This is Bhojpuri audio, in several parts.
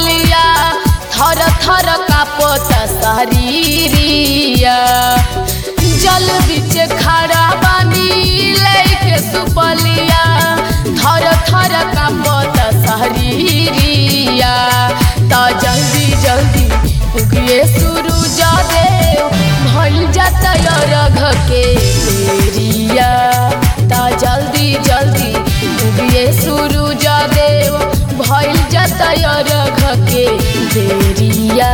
सुपलिया थर थर कापत शरीरिया जल बिच खड़ा बानी लेके सुपलिया थर थर कापत शरीरिया त जल्दी जल्दी उगिए सूरज देव भइल जाता रघ के बेरिया त जल्दी जल्दी उगिए सूरज देव भइल जाता रघ के बेरिया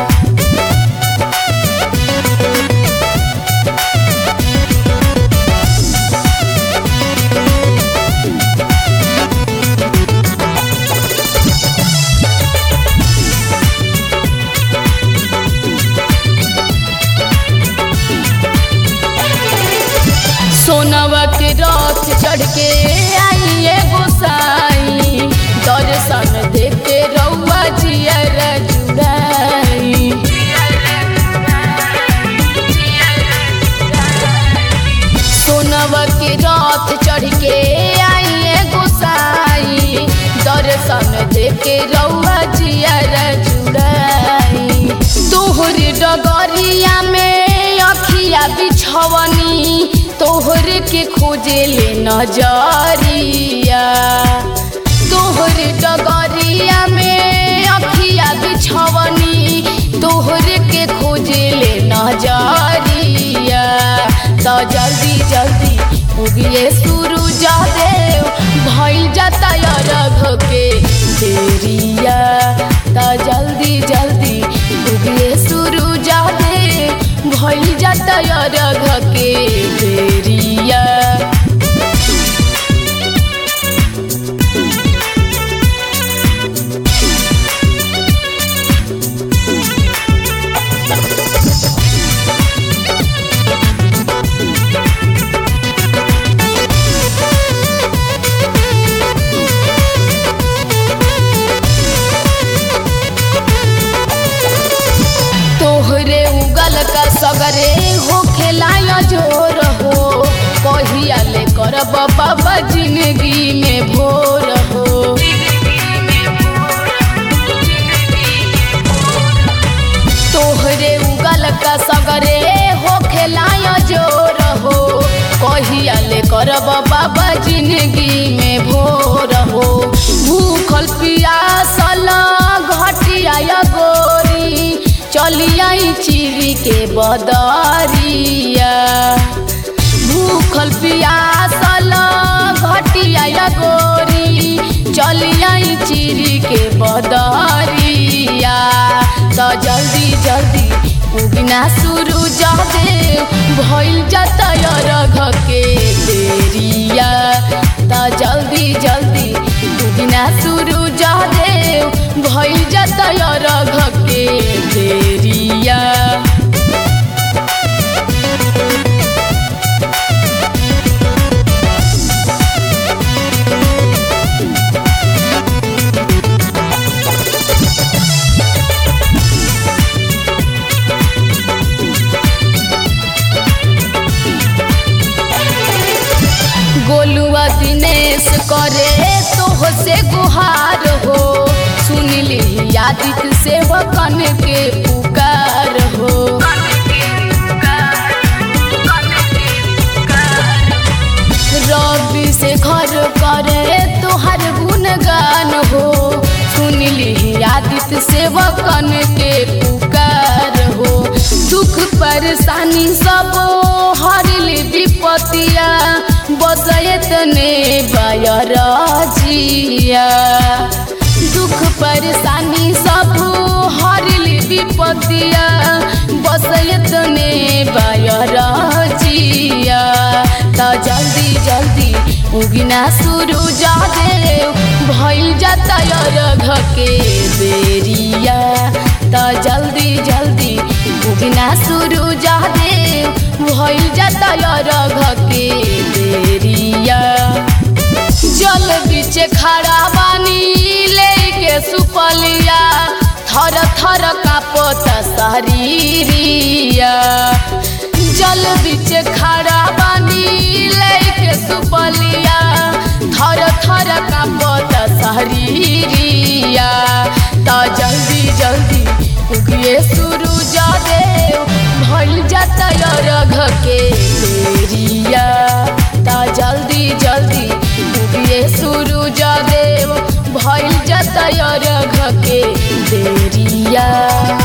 सोनवा के रथ चढ़ के आइए गोसाई दर्शन देते रउआ जियर जुड़ाई सोनवा के रथ चढ़ के आइए गोसाई दर्शन देके रउआ जियर जुड़ाई तोहर डगरिया में अखिया बिछवनी तोहर के खोजे ले नजरिया तोहर डगरिया में अखिया बिछवनी तोहर के खोजे ले नजरिया तो जल्दी जल्दी उगिए सूरज देव भइल जाता रघ के देरिया तो जल्दी जल्दी उगिए सूरज देव भइल जाता रघ के देरिया तोहरे उगल का सगरे हो खेलाया जोर हो कहिया ले करब बाबा जिंदगी में भोर हो तोहरे उगल का सगरे हो खेलाया जोर हो कहिया ले करब बाबा जिंदगी में भोर हो भूखल पियासल घटिया गोरी चलियाई चिरी के बदरिया भूखल पियासल घटिया गोरी चलियाई चिरी के बदरिया तो जल्दी जल्दी उगना सूरज देव भइल जाता रघ के देरिया तो जल्दी जल्दी उगना सूरज देव भइल जाता रघ के देरिया गोलुआ दिनेश करे तोह से गुहार हो सुनली आदित से कन के पुकार हो रवि से घर करे तोहर गुणगान हो सुनली आदित से कन के पुकार हो दुख परेशानी सब हरली विपतिया बसयत ने बयरजिया दुख परेशानी सब हरली विपतिया बसयत ने बयरजिया त जल्दी जल्दी उगिना सूरज देव भइल जाता रघ के बेरिया त जल्दी जल्दी उगिना सूरज देव भइल जाता रघ के बेरिया जल बीच खड़ा बानी लेके सुपलिया थर थर कापत शरीरिया जल बीच खड़ा बानी लेके सुपलिया थर थर कापत शरीरिया त जल उगिए सूरज देव भइल जाता रघ के बेरिया ता जल्दी जल्दी उगिए सूरज देव भइल जाता रघ के बेरिया